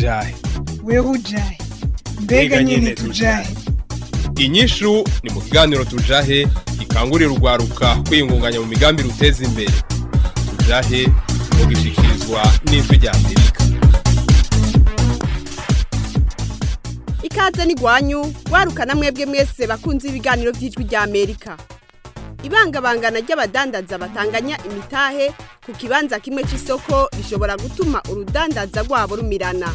ujahe wewe ujahe mbega nyene tujahe inyishu ni mu kiganiro tujahe gikangurira urwaruka kwiyungunganya mu migambi ruteza imbere tujahe mu gishikirizwa n'ijwi rya amerika ikaze n'igwanyu warukana mwebwe mwese bakunze ibiganiro by'ijwi rya amerika ibangabangana ry'abadandaza batanganya imitahe ku kibanza kimwe cy'isoko rishobora gutuma urudandaza rwabo rumirana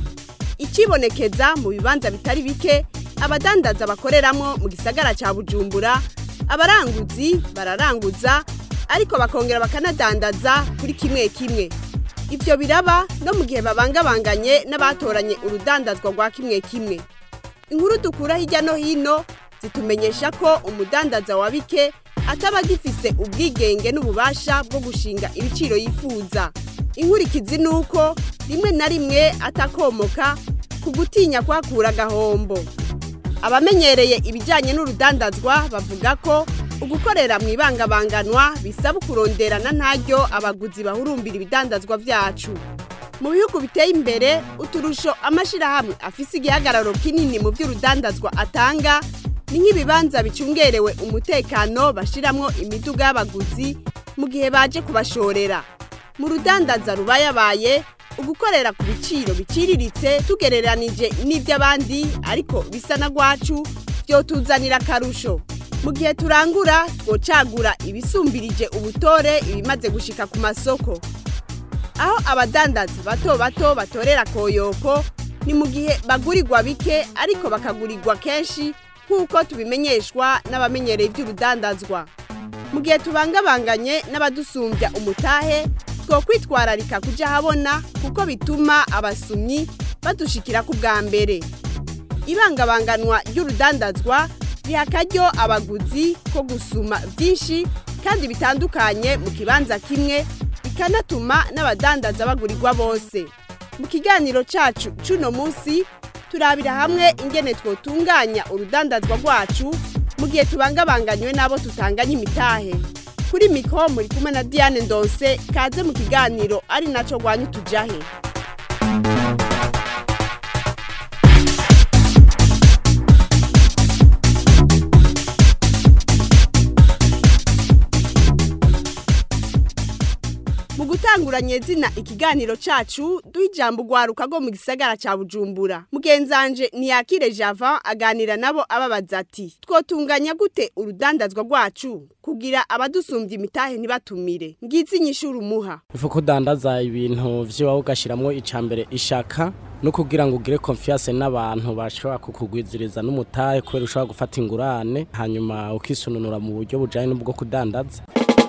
ikibonekeza mu bibanza bitari bike abadandaza bakoreramo mu gisagara cya bujumbura abaranguzi bararanguza ariko bakongera bakanadandaza kuri kimwe kimwe ibyo biraba no mu gihe babangabanganye n'abatoranye urudandazwa rwa kimwe kimwe inkuru dukura hirya no hino zitumenyesha ko umudandaza wa bike ataba agifise ubwigenge n'ububasha bwo gushinga ibiciro yifuza inkurikizi ni uko rimwe na rimwe atakomoka ku gutinya kuhakura agahombo abamenyereye ibijyanye n'urudandazwa bavuga ko ugukorera mu ibangabanganwa bisaba kuronderana ntaryo abaguzi bahurumbira ibidandazwa byacu mu bihugu biteye imbere uturusho amashyirahamwe afise igihagararo kinini mu by'urudandazwa atanga ni nk'ibibanza bicungerewe umutekano bashyiramo imiduga y'abaguzi mu gihe baje kubashorera mu rudandaza rubayabaye ugukorera ku biciro biciriritse tugereranije n'iby'abandi ariko bisa na rwacu byotuzanira akarusho mu gihe turangura twocagura ibisumbirije ubutore ibimaze gushika ku masoko aho abadandaza bato bato batorera koyoko ni mu gihe bagurirwa bike ariko bakagurirwa kenshi nk'uko tubimenyeshwa n'abamenyereye iby'urudandazwa mu gihe tubangabanganye n'abadusumbya umutahe two kwitwararika kujya ahabona kuko bituma abasumyi badushikira ku bwa mbere ibangabanganwa ry'urudandazwa riha akaryo abaguzi ko gusuma byinshi kandi bitandukanye mu kibanza kimwe bikanatuma n'abadandaza bagurirwa bose mu kiganiro cyacu cy'uno munsi turabira hamwe ingene twotunganya urudandazwa rwacu mu gihe tubangabanganywe n'abo tutanganya imitahe kuri mikoro muri kumwe na diane ndonse kaze mu kiganiro ari nacyo rwanya utujahe mu gutanguranya izina ikiganiro cyacu duha ijambo urwaruka rwo mu gisagara cya bujumbura mugenzanje ntiyakire java aganira nabo ababaza ati twotunganya gute urudandazwa rwacu kugira abadusumbya imitahe ntibatumire ngizi inyishuri umuha ifu kudandaza ibintu vy'iwawe ugashiramwo icambere ishaka no kugira ngo ugire confiance n'abantu bashobora kukugwiziriza n'umutahe kubera ushobora gufata ingurane hanyuma ukisununura mu buryo bujanye n'ubwo kudandaza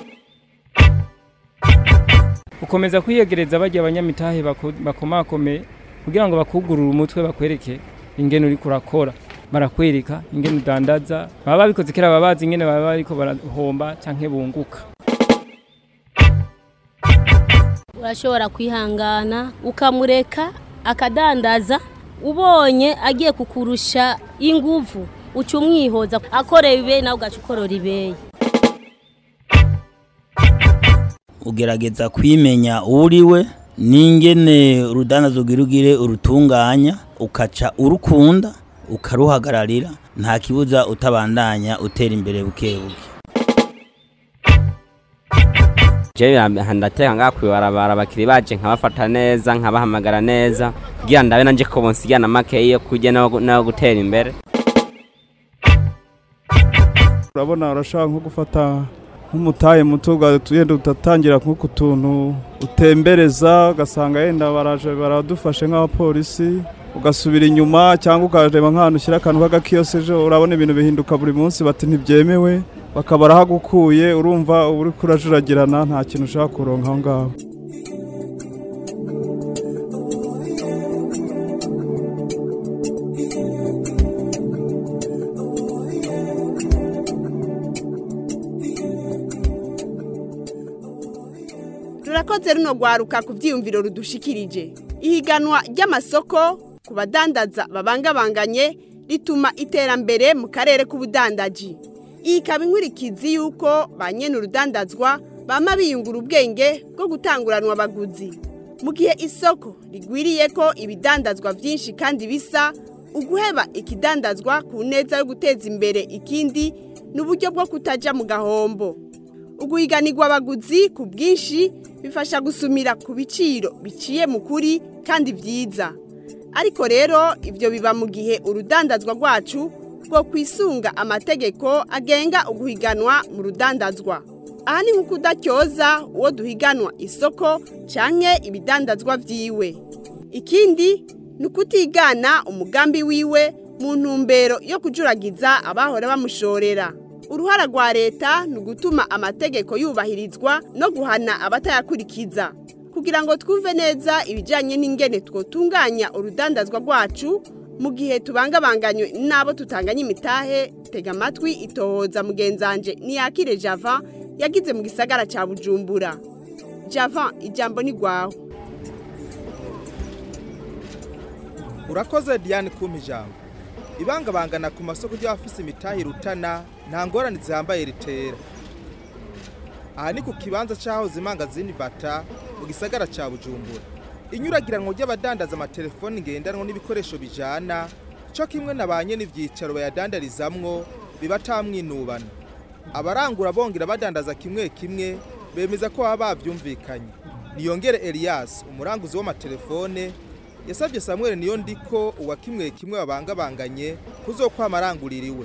ukomeza kwiyegereza bajya abanyamitahe bakomakome kugira ngo bakugurure umutwe bakwereke ingene uri kurakora barakwereka ingene udandaza baba babikoze kera baba bazi ingene baba bariko barahomba canke bunguka urashobora kwihangana ukamureka akadandaza ubonye agiye kukurusha inguvu uca umwihoza akoreye ibeye nawe ugaca ukorora ibeye ugerageza kwimenya uriwe n'ingene urudandazo ugire urutunganya ukaca urukunda ukaruhagararira nta kibuza utabandanya utera imbere buke buke jewe ndateka ngaha kwibarabara abakiri baje nkabafata neza nkabahamagara neza kugira ndabe nanje ko bonsigana makeyi yo kurya nayo gutera imbere urabona urashaka nko gufata nk'umutahe muto ugenda utatangira nk'uku tuntu utembereza ugasanga yenda baraje baradufashe nk'abapolisi ugasubira inyuma cyangwa ukareba nk'ahantu ushyira akantu k'agakiyoseje urabona ibintu bihinduka buri munsi bati ntibyemewe bakaba barahagukuye urumva uri kurajuragirana nta kintu ushaka kuronka aho ngaho rurakoze runo rwaruka ku byiyumviro rudushikirije ihiganwa ry'amasoko ku badandaza babangabanganye rituma iterambere mu karere k'ubudandaji iyi ikaba inkurikizi y'uko ba nyene urudandazwa bama biyungura ubwenge bwo gutanguranwa abaguzi mu gihe isoko rigwiriye ko ibidandazwa byinshi kandi bisa uguheba ikidandazwa ku neza yo guteza imbere ikindi ni uburyo bwo kutajya mu gahombo uguhiganirwa abaguzi ku bwinshi bifasha gusumira ku biciro biciye mu kuri kandi byiza ariko rero ibyo biba mu gihe urudandazwa rwacu rwo kwisunga amategeko agenga uguhiganwa mu rudandazwa aha ni nko kudacyoza uwo duhiganwa isoko cyangwa ibidandazwa byiwe ikindi ni ukutigana umugambi wiwe mu ntumbero yo kujuragiza abahora bamushorera uruhara rwa leta ni ugutuma amategeko yubahirizwa no guhana abatayakurikiza kugira ngo twumve neza ibijyanye n'ingene twotunganya urudandazwa rwacu mu gihe tubangabanganywe n'abo tutanganya imitahe tega amatwi itohoza mugenzanje niyakire java yagize mu gisagara cya bujumbura java ijambo ni rwawe urakoze diane kumpa ijambo ibangabangana ku masoko ry'abafise imitahe rutana nta ngorane zihambaye ritera aha ni ku kibanza cy'ahoze imangazini bata mu gisagara cya bujumbura inyuragiranwa ry'abadandaza amatelefoni ngendanwa n'ibikoresho bijana cyo kimwe na ba n'ibyicaro bayadandarizamwo bibatamwinubana abarangura bongera badandaza kimwe kimwe bemeza ko baba babyumvikanye niyongere Elias umuranguzi w'amatelefone yasabye Samuel niyo ndiko uwa kimwe kimwe babangabanganye kuzokwama aranguririwe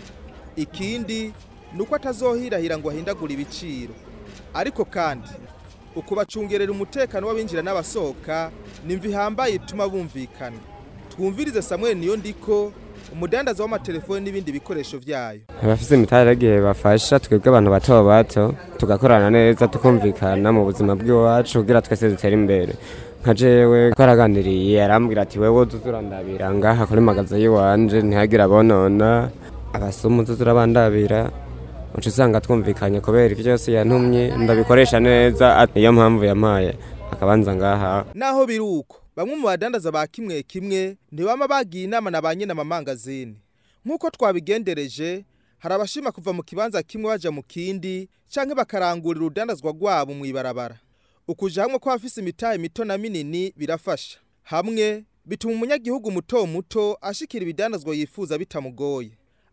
ikindi nuko atazohirahira ngo ahindagure ibiciro ariko kandi ukubacungerera umutekano w'abinjira n'abasohoka nimva ihambaye ituma bumvikana twumvirize Samuel niyo ndiko umudandaza w'amatelefoni n'ibindi bikoresho byayo abafite imitari igihe bafasha twebwe abantu bato bato tugakorana neza tukumvikana mu buzima bw'iwacu kugira twese dutere imbere nka jewe twaraganiriye arambwira ati wewe tuzurandabira ngaha kuri magaza y'iwanje ntihagire abonona abasumu tuzurabandabira uca usanga twumvikanye kubera ibyo byose yantumye ndabikoresha neza niyo mpamvu yampaye akabanza ngaha naho biri uko bamwe mu badandaza ba kimwe kimwe ntibama bagiye inama na ba nyine amamangazini nk'uko twabigendereje hari abashima kuva mu kibanza kimwe baja mu kindi canke bakarangurira urudandazwa rwabo mu ibarabara ukuja hamwe kw'abafise imitahe mito na minini birafasha hamwe bituma umunyagihugu muto muto ashikira ibidandazwa yifuza bitamugoye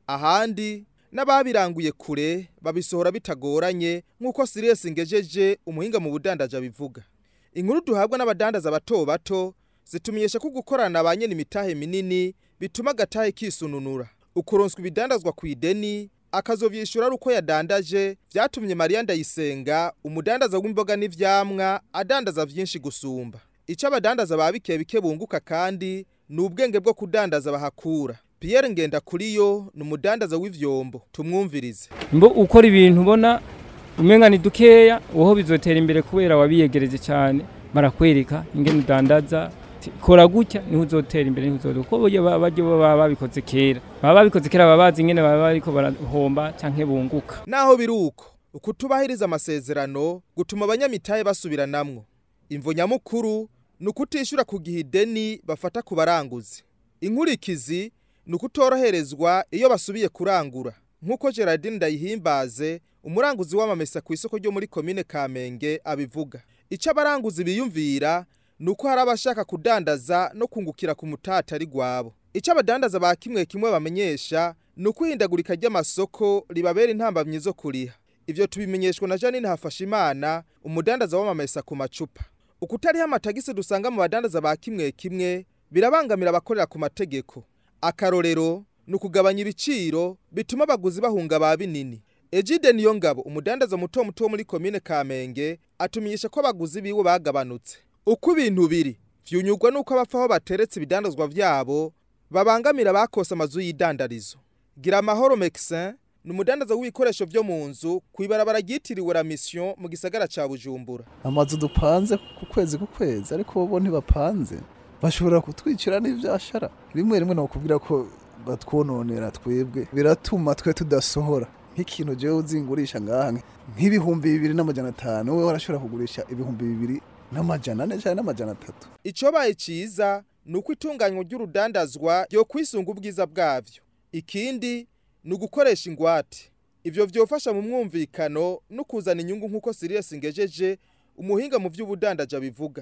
ahandi n'ababiranguye kure babisohora bitagoranye nk'uko Sirius Ngejeje umuhinga mu budandaje abivuga inkuru duhabwa n'abadandaza bato bato zitumenyesha ko gukorana ba nyene imitahe minini bituma agatahe kisununura ukuronswa ibidandazwa ku ideni akazovyishura ari uko yadandaje vyatumye Maria Ndayisenga umudandaza w'imboga n'ivyamwa adandaza vyinshi gusumba ico abadandaza ba bike bike bunguka kandi ni ubwenge bwo kudandaza bahakura Pierre Ngenda kuriyo ni umudandaza w'ivyombo tumwumvirize mbo ukora ibintu ubona umenga ni dukeya woho bizotera imbere kubera wabiyegereje cyane barakwereka ingene udandaza ati, kora gutya niho uzotera imbere niho uzoduka kuko burya baba baryo baba babikoze kera baba babikoze kera baba bazi ingene baba bariko barahomba canke bunguka naho biri uko ukutubahiriza amasezerano gutuma abanyamitahe basubiranamwo imvo nyamukuru ni ukutishura ku gihe ideni bafata ku baranguzi inkurikizi ni ukutoroherezwa iyo basubiye kurangura nk'uko gerardine ndayihimbaze umuranguzi w'amamesa ku isoko ryo muri komine kamenge abivuga icyo abaranguzi biyumvira ni uko hari abashaka kudandaza no kungukira ku mutata ari gwabo icyo abadandaza ba kimwe kimwe bamenyesha ni uko ihindagurika ry'amasoko ribabera intambamyi zo kuriha ivyo tubimenyeshwa na janine hafashimana umudandaza w'amamesa ku macupa ukutariho amatagisi dusanga mu badandaza ba kimwe kimwe birabangamira abakorera ku mategeko akarorero ni ukugabanya ibiciro bituma abaguzi bahunga ba binini ejide niyo ngabo umudandaza muto muto wo muri komine kamenge atumenyesha ko abaguzi biwe bagabanutse uko ibintu biri vyunyurwa nuko abapfa aho bateretse ibidandazwa vyabo babangamira bakose amazu y'idandarizo gira amahoro mexin ni umudandaza w'ibikoresho vyo mu nzu kw'ibarabara ryitiriwe la mission mu gisagara ca bujumbura amazu dupanze ku kwezi ku kwezi ariko bo ntibapanze bashobora kutwicira n'ivyashara rimwe rimwe nakubwira ko batwononera twebwe biratuma twe tudasohora nk'ikintu jewe uzingurisha ngaha nk'ibihumbi bibiri n'amajana atanu wowe warashobora kugurisha ibihumbi bibiri n'amajana ane canke n'amajana atatu icobaye ciza ni uko itunganywa ry'urudandazwa ryo kwisunga ubwiza bwavyo ikindi ni ugukoresha ingwate ivyo vyofasha mu mwumvikano no kuzana inyungu nk'uko Sirius Ngejeje umuhinga mu vy'ubudandaji abivuga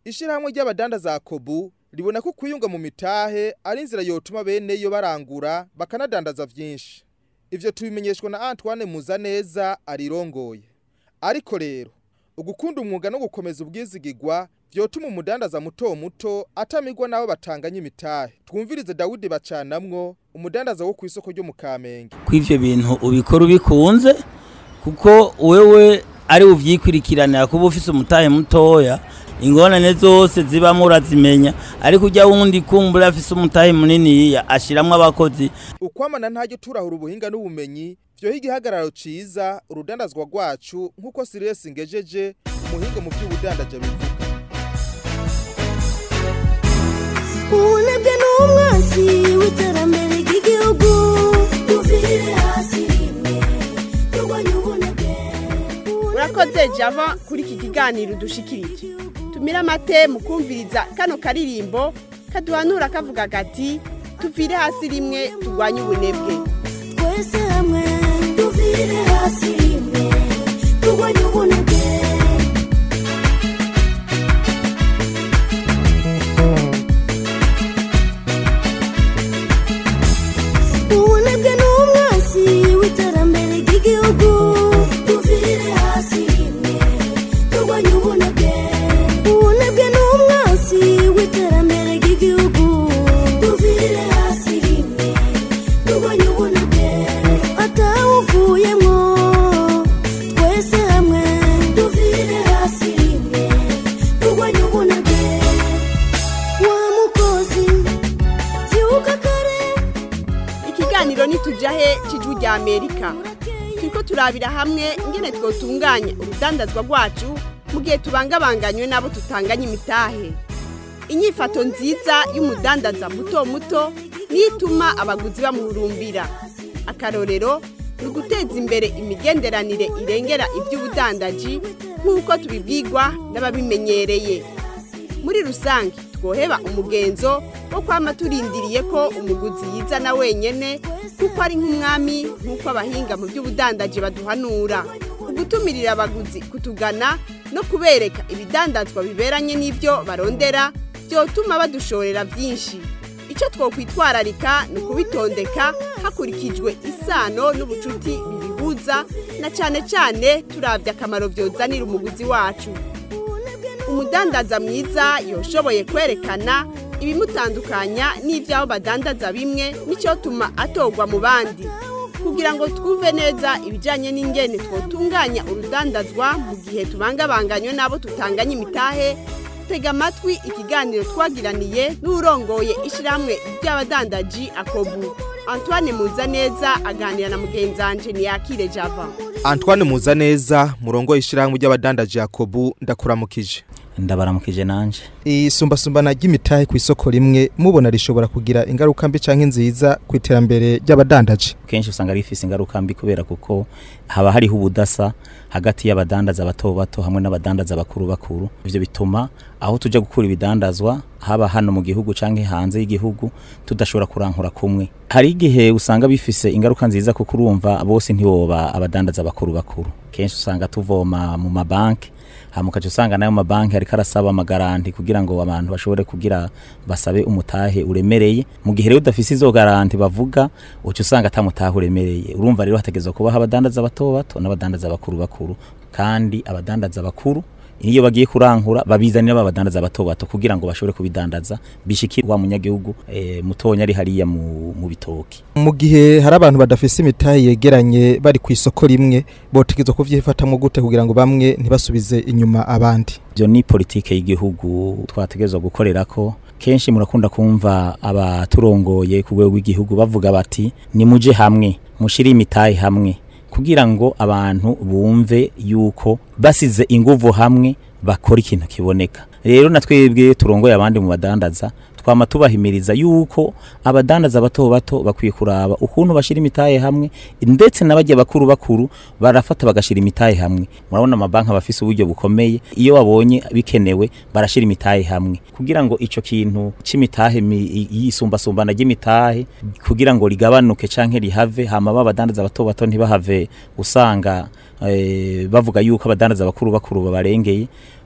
ishyirahamwe ry'abadandaza kobu ribona ko kwiyunga mu mitahe ari inzira yotuma bene yo barangura bakanadandaza vyinshi ivyo tubimenyeshwa na Antoine Muzaneza arirongoye ariko rero ugukunda umwuga no gukomeza ubwizigigwa vyotuma umudandaza muto muto atamigwa nabo batanganya imitahe twumvirize Dawudi bacanamwo umudandaza wo ku isoko ryo mu Kamenge kw'ivyo bintu ubikora ubikunze kuko wewe ari uvyikurikiranira kuba ufise umutahe mutoya ingorane zose zibamo urazimenya ariko ujya wundi kumbura afise umutahe muniniya ashiramwo abakozi ukwamana ntajya turahura ubuhinga n'ubumenyi vyoha igihagararo ciza urudandazwa rwacu nk'uko Sirius Ngejeje umuhinga mu by'ubudandaje bivuga ubunebwe ni umwansi w'iterambere ry'igihugu tuvire hasi rimwe turwanye ubunebwe urakoze java kuri iki kiganiro dushikirije tumira amate mu kumviriza kano karirimbo kaduhanura kavuga gati tuvire hasi rimwe turwanye ubunebwe twese hamwe tuvire hasi rimwe turwanye ubunebwe ubunebwe ni umwansi w'iterambere ry'igihugu tuvire hasi rimwe turwanye ubunebwe ubunebwe ni umwansi w'iterambere ry'igihugu tuvire hasi rimwe turwanye ubunebwe atawuvuyemwo twese hamwe tuvire hasi rimwe turwanye ubunebwe wa mukozi byuka kare ikiganiro nitujahe cijwi rya amerika turiko turabira hamwe ingene twotunganya urudandazwa rwacu mu gihe tubangabanganywe n'abo tutanganya imitahe inyifato nziza y'umudandaza muto muto niyo ituma abaguzi bamuhurumbira akarorero ni uguteza imbere imigenderanire irengera iby'ubudandaji nk'uko tubibwirwa n'ababimenyereye muri rusange twoheba umugenzo wo kwama turindiriye ko umuguzi yizana wenyene kuko ari nk'umwami nk'uko abahinga mu by'ubudandaji baduhanura ugutumirira abaguzi kutugana no kubereka ibidandazwa biberanye n'ibyo barondera byotuma badushorera byinshi icyo twokwitwararika ni ukubitondeka hakurikijwe isano n'ubucuti bibihuza na cyane cyane turabye akamaro byozanira umuguzi wacu umudandaza mwiza yoshoboye kwerekana ibimutandukanya n'iby'aho badandaza bimwe n'icyotuma atogwa mu bandi kugira ngo twumve neza ibijyanye n'ingene twotunganya urudandazwa mu gihe tubangabanganywe n'abo tutanganya imitahe tega amatwi ikiganiro twagiraniye n'urongoye ishyirahamwe ry'abadandaji akobu antoine muzaneza aganira na mugenzanje ntiyakire java Antoine Muzaneza murongo ishyirahamwe ry'abadandaji Yakobu ndakuramukije ndabaramukije nanje isumbasumbana ry'imitahe ku isoko rimwe mubona rishobora kugira ingaruka mbi canke nziza ku iterambere ry'abadandaji kenshi usanga rifise ingaruka mbi kubera kuko haba hariho ubudasa hagati y'abadandaza bato bato hamwe n'abadandaza bakuru bakuru ivyo bituma aho tuja gukura ibidandazwa haba hano mu gihugu canke hanze y'igihugu tudashobora kurankura kumwe hari igihe usanga bifise ingaruka nziza kuko urumva bose ntiboba abadandaza bakuru bakuru kenshi usanga tuvoma mu mabanki hama ukaca usanga nayo mabanki ariko arasaba amagaranti kugira ngo abantu bashobore kugira basabe umutahe uremereye mu gihe rero udafise izo garanti bavuga uca usanga ata mutahe uremereye urumva rero hategerezwa kubaho abadandaza bato bato n'abadandaza bakuru bakuru kandi abadandaza bakuru iyo bagiye kurankura babizanira babadandaza bato bato kugira ngo bashobore kubidandaza bishikire wa munyagihugu e, mutonya ari hariya mu, mu bitoki mu gihe hari abantu badafise imitahe yegeranye bari ku isoko rimwe botegezwa kuvyifatamwo gute kugira ngo bamwe ntibasubize inyuma abandi ivyo ni politike y'igihugu twategezwa gukorera ko kenshi murakunda kumva abaturongoye ku rwego rw'igihugu bavuga bati nimuje hamwe mushire imitahe hamwe kugira ngo abantu bumve yuko basize inguvu hamwe bakora ikintu kiboneka rero na twebwe turongoye abandi mu badandaza twama tubahimiriza yuko abadandaza bato bato bakwiye kuraba ukuntu bashira imitahe hamwe ndetse n'abagiye bakuru bakuru barafata bagashira imitahe hamwe murabona amabanki abafise uburyo bukomeye iyo babonye bikenewe barashira imitahe hamwe kugira ngo ico kintu c'imitahe yisumbasumbana ry'imitahe kugira ngo ligabanuke canke rihave hama babadandaza bato bato ntibahave usanga eh, bavuga yuko abadandaza bakuru bakuru babarengeye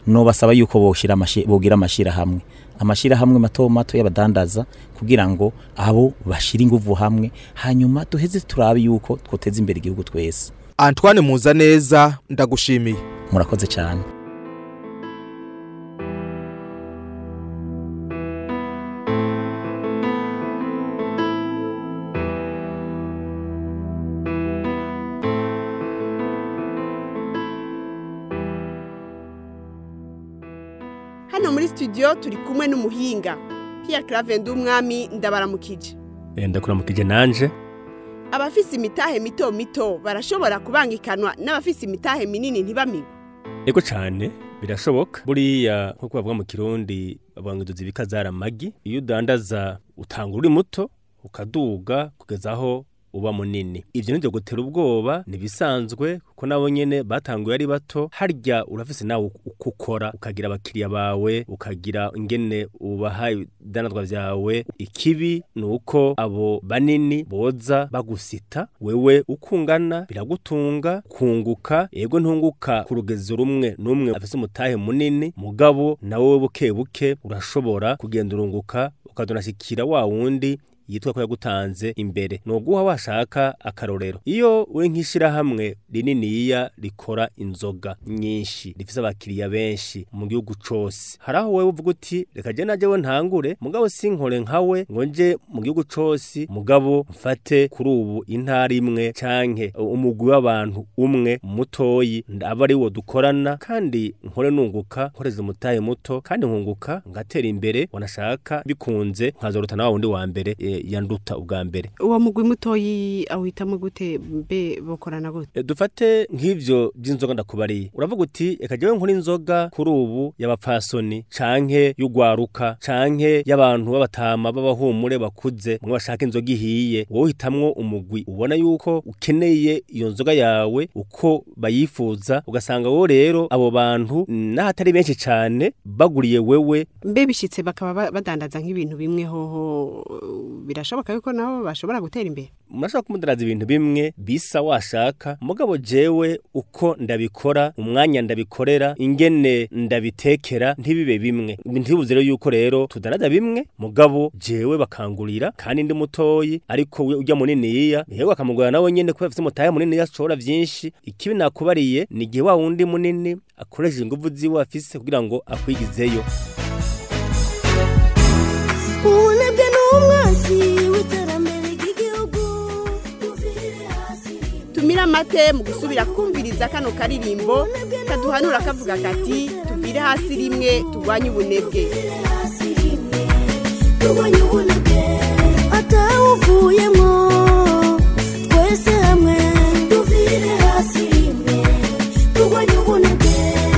nobasaba yuko boshira amashi bogira amashira hamwe amashira hamwe mato mato y'abadandaza kugira ngo abo bashira inguvu hamwe hanyuma duheze turabe yuko twoteza imbere igihugu twese Antoine Muzaneza ndagushimiye murakoze cyane hano muri studio turi kumwe n'umuhinga Pierre Claver Ndumwami ndabaramukije ndakuramukije nanje abafise imitahe mito mito barashobora kubangikanwa n'abafise imitahe minini ntibamigwe ego cyane birashoboka buriya nkuko bavuga mu kirundi bavuga ngo duzi bikazara amagi iyo udandaza utanga uri muto ukaduga kugeza aho uba munini ivyo nivyo gutera ubwoba nibisanzwe kuko nabo nyene batanguye ari bato harya urafise nawe uko ukora ukagira abakiriya bawe ukagira ingene ubaha ibidanazwa vyawe ikibi ni uko abo banini boza bagusita wewe ukungana biragutunga kunguka yego ntunguka ku rugezo rumwe n'umwe afise umutahe munini mugabo nawe buke buke urashobora kugenda urunguka ukadonashikira wa wundi yitwa ko yagutanze imbere noguha washaka akarorero iyo uri nk'ishirahamwe rininiya rikora inzoga nyinshi rifise abakiriya benshi mu gihugu cose hari aho wewe uvuga uti reka je naje we ntangure mugabo sinkore nkawe ngo nje mu gihugu cose mugabo mfate kuri ubu intara imwe canke umugwi w'abantu umwe mutoyi aba ari wo dukorana kandi nkore nunguka nkoreza umutahe muto kandi nkunguka ngatera imbere wanashaka bikunze nkazorota na wa wundi wa mbere e, yanduta ubwa mbere uwo mugwi mutoyi awitamo gute mbe bokorana gute E, dufate nk'ivyo by'inzoga ndakubariye uravuga uti reka jewe nkora inzoga kuri ubu y'abapfasoni canke y'ugwaruka canke y'abantu b'abatama b'abahumure bakuze mwe bashaka inzoga ihiye wowe uhitamwo umugwi ubona yuko ukeneye iyo nzoga yawe uko bayifuza ugasanga wowe rero abo bantu n'ahatari benshi cane baguriye wewe mbe bishitse bakaba ba- badandaza nk'ibintu bimwe hoho birashoboka yuko nabo bashobora gutera imbere murashobora kumudaraza ibintu bimwe bisa washaka mugabo jewe uko ndabikora umwanya ndabikorera ingene ndabitekera ntibibe bimwe ntibuze rero yuko rero tudaraza bimwe mugabo jewe bakangurira kandi ndi mutoyi ariko we ujya muniniya yewe akamugura nawe nyene kubera afite umutahe munini ashobora vyinshi ikibi nakubariye ni igihe wa wundi munini akoresheje inguvu ziwe afise kugira ngo akwigizeyo ubunebwe n'umwanzi w'iterambere ry'igihugu tumira amate mu gusubira kumviriza kano karirimbo kaduhanura kavuga kati tuvire hasi rimwe turwanye ubunebwe turwanye ubunebwe atawuvuyemo twese hamwe tuvire hasi rimwe turwanye ubunebwe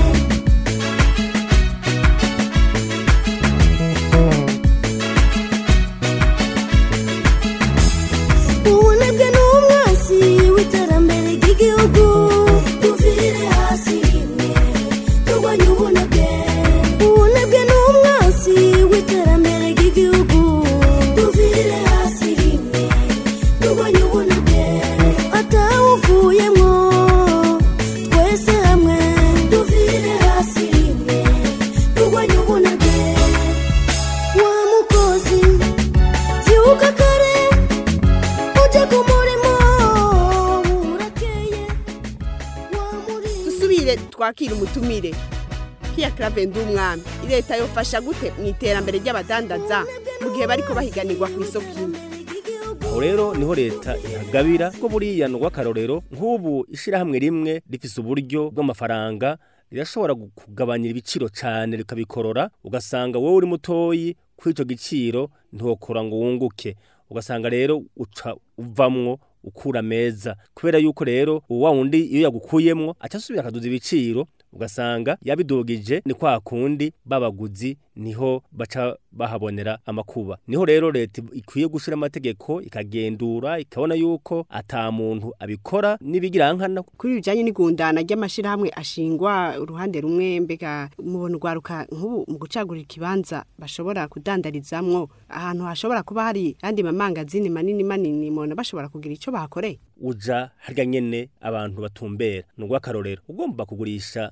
ubunebwe n'umwanzi w'iterambere ry'igihugu tuvire hasi rimwe turwanye ubunebwe ubunebwe n'umwanzi w'iterambere ry'igihugu tuvire hasi rimwe turwanye ubunebwe atawuvuyemo twese hamwe tuvire hasi rimwe turwanye ubunebwe wa mukozi byuka kare ujye ku murimo urakeye dusubire twakira umutumire Pierre Claver Ndumwami leta yofasha gute mu iterambere ry'abadandaza mu gihe bariko bahiganirwa ku isoko imwe aho rero niho leta ihagabira ko buriya ni urw'akarorero nk'ubu ishyirahamwe rimwe rifise uburyo bw'amafaranga rirashobora gu- kugabanyira ibiciro cyane rikabikorora ugasanga wowe uri mutoyi kuri icyo giciro ntiwokora ngo wunguke ugasanga rero uca uvamwo ukura meza kubera yuko rero wa wundi iyo yagukuyemwo aca asubira akaduza ibiciro ugasanga yabidugije ni kwa kundi babaguzi niho baca bahabonera amakuba niho rero leta ikwiye gushira amategeko ikagendura ikabona yuko ata muntu abikora n'ibigirankana kuri bijanye n'igundana ry'amashirahamwe ashingwa uruhande rumwe mbega mubona urwaruka nk'ubu mu gucagurira ikibanza bashobora kudandarizamwo ahantu hashobora kuba hari andi mamangazini manini manini mubona bashobora kugira ico bahakoreye uja harya nyene abantu batumbera ni urw'akarorero ugomba kugurisha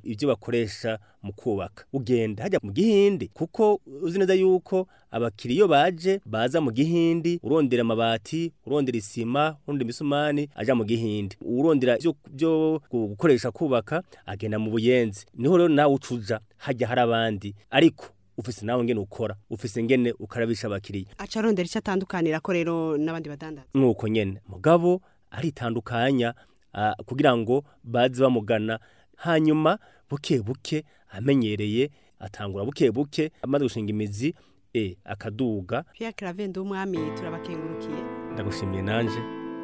ibyo bakoresha mu kubaka ugenda hajya mu gihindi kuko uzi neza yuko abakiriya iyo baje baza mu gihindi urondera amabati urondera isima urondera imisumani aja mu gihindi urondera ibyo byo gukoresha kubaka agenda mu buyenzi niho rero nawe ucuja hajya hari abandi ariko ufise nawe ngene ukora ufise ngene ukarabisha abakiriya aca arondera icyo atandukanira ko rero n'abandi badandaza nuko nyene mugabo aritandukanya ah, kugira ngo baze bamugana hanyuma buke buke amenyereye atangura buke buke amaze gushinga imizi e akaduga Pierre Claver Ndumwami turabakengurukiye ndagushimiye nanje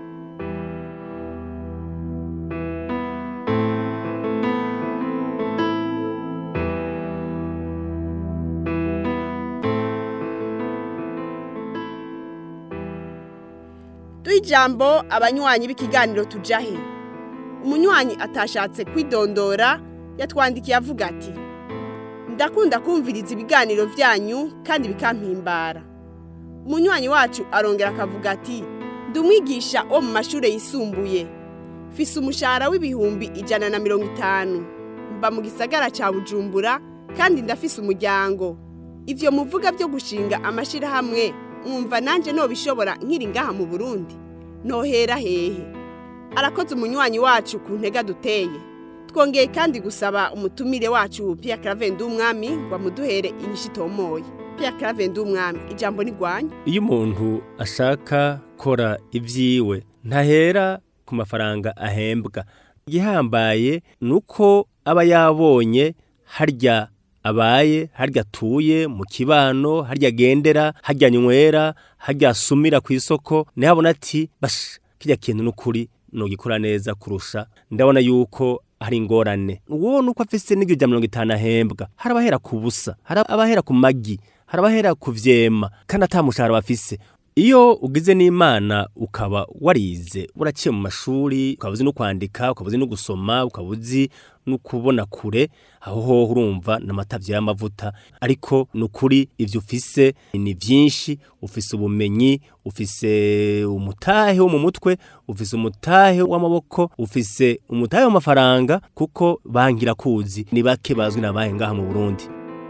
duha ijambo abanywanyi b'ikiganiro tujahe umunywanyi atashatse kwidondora yatwandikiye avuga ati ndakunda kumviriza ibiganiro byanyu kandi bikampimbara umunywanyi wacu arongera akavuga ati ndi umwigisha wo mu mashuri yisumbuye fise umushahara w'ibihumbi ijana na mirongo itanu mba mu gisagara cya bujumbura kandi ndafise umuryango ivyo muvuga byo gushinga amashyirahamwe mwumva nanjye nobishobora nkiri ngaha mu burundi nohera hehe arakoze umunywanyi wacu ku ntega duteye twongeye kandi gusaba umutumire wacu Pierre Claver Ndumwami ngo amuduhere inyishu itomoye Pierre Claver Ndumwami ijambo nigwanya iyo umuntu ashaka kora ibyiwe ntahera ku mafaranga ahembwa igihambaye ni uko aba yabonye harya abaye harya atuye mu kibano harya agendera harya nywera harya asumira ku isoko nihabona ati basha kijya kintu n'ukuri nugikora neza kurusha ndabona yuko hari ingorane uwo nuko afise n'ibyo bya mirongo itanu ahembwa hari abahera ku busa hari abahera ku magi hari abahera ku vyema kandi atamushahara bafise iyo ugize n'imana ukaba warize uraciye mu mashuri ukaba uzi no kwandika ukaba uzi no gusoma ukaba uzi no kubona kure aho hoho urumva n'amatavyo y'amavuta ariko ni ukuri ivyo ufise ni vyinshi ufise ubumenyi ufise umutahe wo mu mutwe ufise umutahe w'amaboko ufise umutahe w'amafaranga kuko bangira kuzi ni bake bazwi nabahe ngaha mu Burundi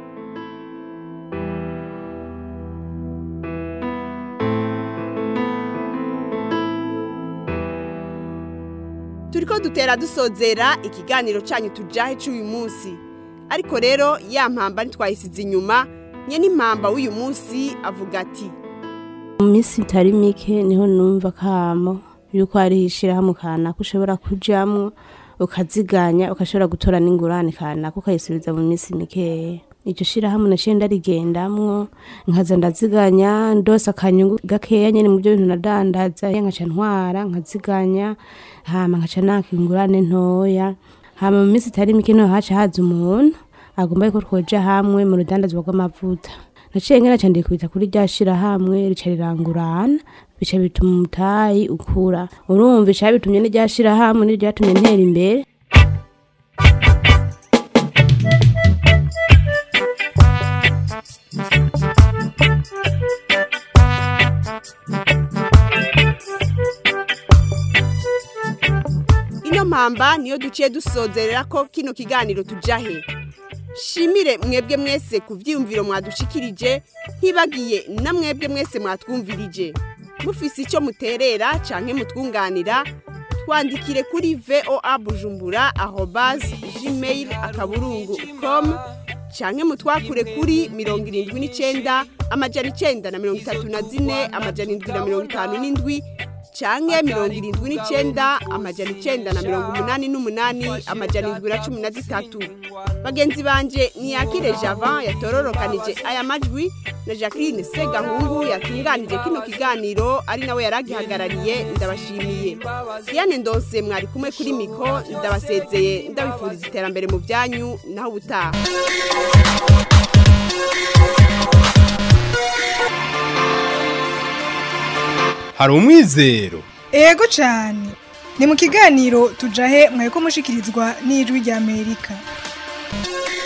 turiko dutera dusozera ikiganiro canyu tujahe c'uyu munsi ariko rero ya mpamba ntitwayisize inyuma nye n'impamba w'uyu munsi avuga ati mu minsi itari mike niho numva kamo yuko hariho ishyirahamwe kanaka ushobora kujamwo ukaziganya ugashobora gutora n'ingurane kanaka ukayisubiza mu minsi mikeya iryo shirahamwe naciye ndarigendamwo nkaza ndaziganya ndose akanyungu gakeya nyene mu byo bintu nadandaza nkaca ntwara nkaziganya hama nkaca naka ingurane ntoya hama mu minsi itari mike niho haca haza umuntu agomba yuko twoja hamwe mu rudandazwa rw'amavuta naciye ngera ca ndikubita kuri rya shirahamwe rica rirangurana bica bituma umutayi ukura urumva ica bitumye n'irya shirahamwe n'iryo ryatumye ntera imbere ino mpamba niyo duciye dusozerera ko kino kiganiro tujahe shimire mwebwe mwese ku vyiyumviro mwadushikirije ntibagiye na mwebwe mwese mwatwumvirije mufise icyo muterera canke mutwunganira twandikire kuri voa bujumbura arobase gmail akaburungu com canke mutwakure kuri mirongo irindwi n'icenda amajana icenda na mirongo itatu na zine amajana indwi na mirongo itanu n'indwi canke mirongo irindwi n'icenda amajana icenda na mirongo umunani n'umunani amajana indwi na cumi na zitatu bagenzi banje niyakire javan yatororokanije aya majwi na jacqueline segahungu yatunganije kino kiganiro ari nawe yaragihagarariye ndabashimiye diane ndose mwari kumwe kuri miko ndabasezeye ndabifuriza iterambere mu byanyu naho ubutaha hari umwizero ego cyane ni mu kiganiro tujahe mwaye ko mushikirizwa n'ijwi ry'amerika